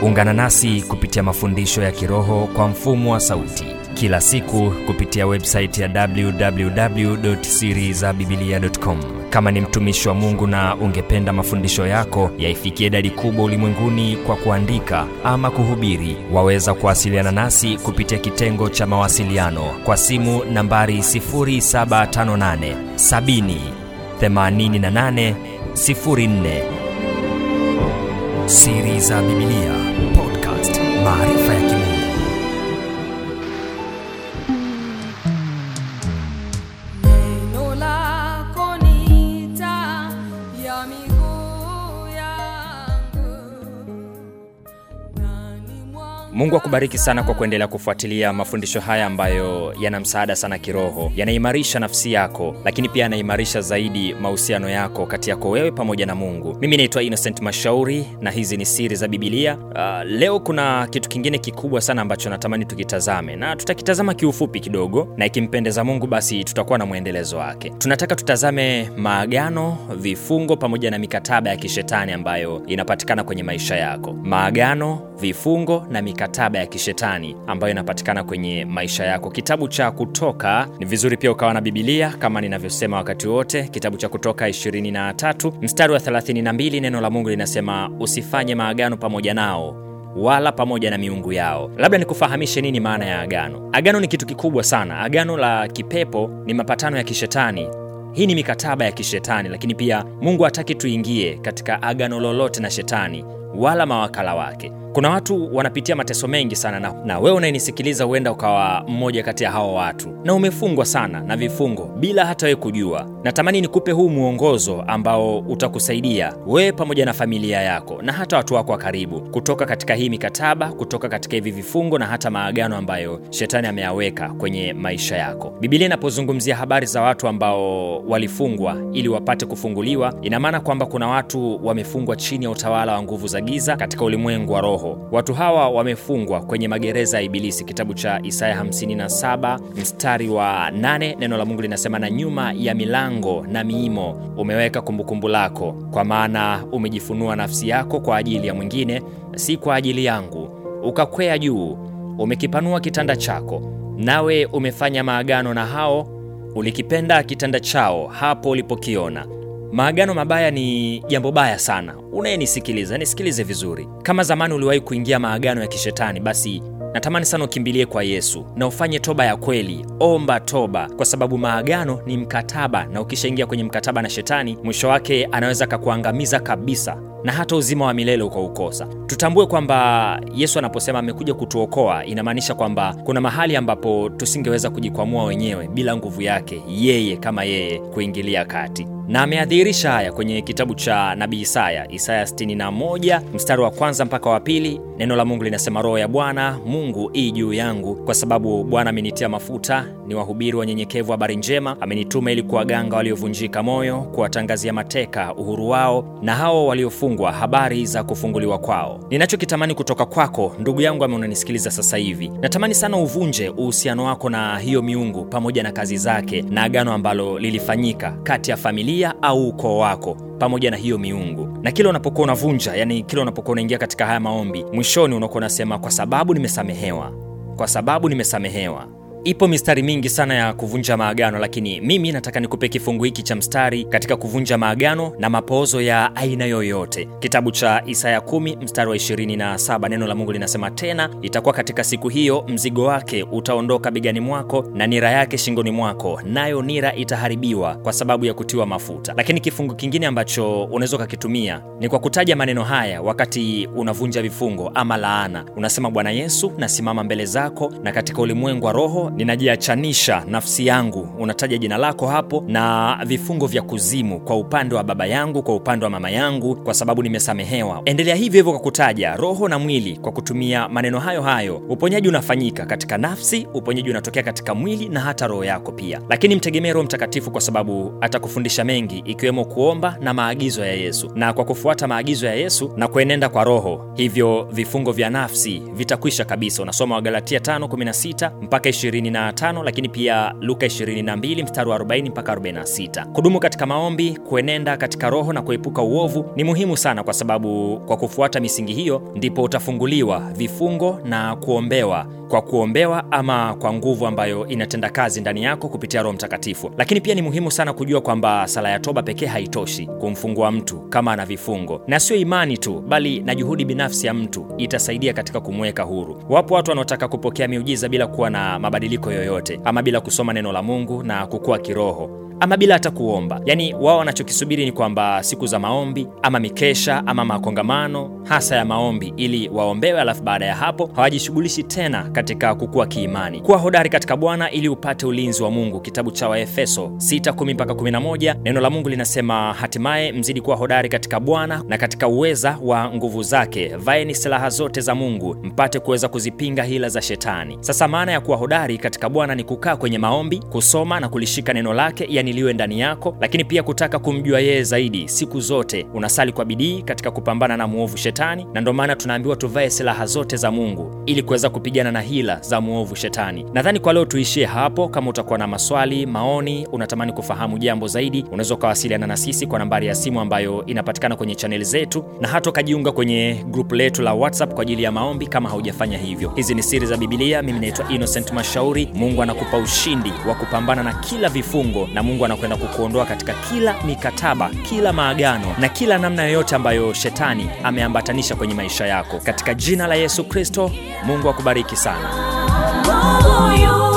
ungana nasi kupitia mafundisho ya kiroho kwa mfumo wa sauti kila siku kupitia websaiti ya www.sirizabibilia.com kama ni mtumishi wa mungu na ungependa mafundisho yako yaifikie idadi kubwa ulimwenguni kwa kuandika ama kuhubiri waweza kuwasiliana nasi kupitia kitengo cha mawasiliano kwa simu nambari 758 70 88 04 siri za bibilia podcast maarifa ya kimungu Neno lako ni taa ya miguu yangu, nani mwanga mungu akubariki sana kwa kuendelea kufuatilia mafundisho haya ambayo yana msaada sana kiroho yanaimarisha nafsi yako lakini pia yanaimarisha zaidi mahusiano yako kati yako wewe pamoja na mungu mimi naitwa innocent mashauri na hizi ni siri za bibilia uh, leo kuna kitu kingine kikubwa sana ambacho natamani tukitazame na tutakitazama kiufupi kidogo na ikimpendeza mungu basi tutakuwa na mwendelezo wake tunataka tutazame maagano vifungo pamoja na mikataba ya kishetani ambayo inapatikana kwenye maisha yako maagano vifungo na mikataba ya kishetani ambayo inapatikana kwenye maisha yako kitabu cha kutoka ni vizuri pia ukawa na bibilia kama ninavyosema wakati wote kitabu cha kutoka 23 mstari wa 32 neno la mungu linasema usifanye maagano pamoja nao wala pamoja na miungu yao labda nikufahamishe nini maana ya agano agano ni kitu kikubwa sana agano la kipepo ni mapatano ya kishetani hii ni mikataba ya kishetani lakini pia mungu hataki tuingie katika agano lolote na shetani wala mawakala wake kuna watu wanapitia mateso mengi sana na, na wewe unayenisikiliza huenda ukawa mmoja kati ya hao watu na umefungwa sana na vifungo bila hata wewe kujua natamani nikupe huu mwongozo ambao utakusaidia wewe pamoja na familia yako na hata watu wako wa karibu kutoka katika hii mikataba kutoka katika hivi vifungo na hata maagano ambayo shetani ameyaweka kwenye maisha yako bibilia inapozungumzia habari za watu ambao walifungwa ili wapate kufunguliwa ina maana kwamba kuna watu wamefungwa chini ya utawala wa nguvu za giza katika ulimwengu wa roho watu hawa wamefungwa kwenye magereza ya ibilisi kitabu cha isaya 57 mstari wa 8 neno la mungu linasema na nyuma ya milango na miimo umeweka kumbukumbu lako kwa maana umejifunua nafsi yako kwa ajili ya mwingine si kwa ajili yangu ukakwea juu umekipanua kitanda chako nawe umefanya maagano na hao ulikipenda kitanda chao hapo ulipokiona maagano mabaya ni jambo baya sana unayenisikiliza nisikilize vizuri kama zamani uliwahi kuingia maagano ya kishetani basi natamani sana ukimbilie kwa yesu na ufanye toba ya kweli omba toba kwa sababu maagano ni mkataba na ukishaingia kwenye mkataba na shetani mwisho wake anaweza akakuangamiza kabisa na hata uzima wa milele ukaukosa tutambue kwamba yesu anaposema amekuja kutuokoa inamaanisha kwamba kuna mahali ambapo tusingeweza kujikwamua wenyewe bila nguvu yake yeye kama yeye kuingilia kati na ameadhihirisha haya kwenye kitabu cha nabii isaya isaya 61 mstari wa kwanza mpaka wa pili neno la mungu linasema roho ya bwana mungu ii juu yangu kwa sababu bwana amenitia mafuta ni wahubiri wanyenyekevu habari njema amenituma ili kuwaganga waliovunjika moyo kuwatangazia mateka uhuru wao na hao waliofungwa habari za kufunguliwa kwao ninachokitamani kutoka kwako ndugu yangu ame unanisikiliza sasa hivi natamani sana uvunje uhusiano wako na hiyo miungu pamoja na kazi zake na agano ambalo lilifanyika kati ya familia au ukoo wako pamoja na hiyo miungu na kila unapokuwa unavunja yani kila unapokuwa unaingia katika haya maombi mwishoni unakuwa unasema kwa sababu nimesamehewa kwa sababu nimesamehewa ipo mistari mingi sana ya kuvunja maagano lakini mimi nataka nikupe kifungu hiki cha mstari katika kuvunja maagano na mapoozo ya aina yoyote kitabu cha isaya 1 mstari wa 27 neno la mungu linasema tena itakuwa katika siku hiyo mzigo wake utaondoka begani mwako na nira yake shingoni mwako nayo nira itaharibiwa kwa sababu ya kutiwa mafuta lakini kifungu kingine ambacho unaweza ukakitumia ni kwa kutaja maneno haya wakati unavunja vifungo ama laana unasema bwana yesu nasimama mbele zako na katika ulimwengu wa roho ninajiachanisha nafsi yangu unataja jina lako hapo na vifungo vya kuzimu kwa upande wa baba yangu kwa upande wa mama yangu kwa sababu nimesamehewa endelea hivyo hivyo kwa kutaja roho na mwili kwa kutumia maneno hayo hayo uponyaji unafanyika katika nafsi uponyaji unatokea katika mwili na hata roho yako pia lakini mtegemee roho mtakatifu kwa sababu atakufundisha mengi ikiwemo kuomba na maagizo ya yesu na kwa kufuata maagizo ya yesu na kuenenda kwa roho hivyo vifungo vya nafsi vitakwisha kabisa unasoma wagalatia 516 mpaka 20 25 lakini pia Luka 22 mstari wa 40 mpaka 46. Kudumu katika maombi, kuenenda katika roho na kuepuka uovu ni muhimu sana, kwa sababu kwa kufuata misingi hiyo ndipo utafunguliwa vifungo na kuombewa kwa kuombewa ama kwa nguvu ambayo inatenda kazi ndani yako kupitia Roho Mtakatifu. Lakini pia ni muhimu sana kujua kwamba sala ya toba pekee haitoshi kumfungua mtu kama ana vifungo, na sio imani tu, bali na juhudi binafsi ya mtu itasaidia katika kumweka huru. Wapo watu wanaotaka kupokea miujiza bila kuwa na mabadiliko yoyote, ama bila kusoma neno la Mungu na kukua kiroho ama bila hata kuomba. Yaani wao wanachokisubiri ni kwamba siku za maombi ama mikesha ama makongamano hasa ya maombi ili waombewe, alafu baada ya hapo hawajishughulishi tena katika kukua kiimani. Kuwa hodari katika Bwana ili upate ulinzi wa Mungu. Kitabu cha Waefeso 6:10 mpaka 11, neno la Mungu linasema, hatimaye mzidi kuwa hodari katika Bwana na katika uweza wa nguvu zake, vaeni silaha zote za Mungu mpate kuweza kuzipinga hila za Shetani. Sasa maana ya kuwa hodari katika Bwana ni kukaa kwenye maombi, kusoma na kulishika neno lake, yani liwe ndani yako, lakini pia kutaka kumjua yeye zaidi. Siku zote unasali kwa bidii katika kupambana na muovu Shetani, na ndio maana tunaambiwa tuvae silaha zote za Mungu ili kuweza kupigana na hila za muovu Shetani. Nadhani kwa leo tuishie hapo. Kama utakuwa na maswali, maoni, unatamani kufahamu jambo zaidi, unaweza ukawasiliana na sisi kwa nambari ya simu ambayo inapatikana kwenye chaneli zetu, na hata ukajiunga kwenye grupu letu la WhatsApp kwa ajili ya maombi kama haujafanya hivyo. Hizi ni siri za Biblia. Mimi naitwa Innocent Mashauri. Mungu anakupa ushindi wa kupambana na kila vifungo, na Mungu anakwenda kukuondoa katika kila mikataba, kila maagano na kila namna yoyote ambayo shetani ameambatanisha kwenye maisha yako, katika jina la Yesu Kristo. Mungu akubariki sana. Mungu yu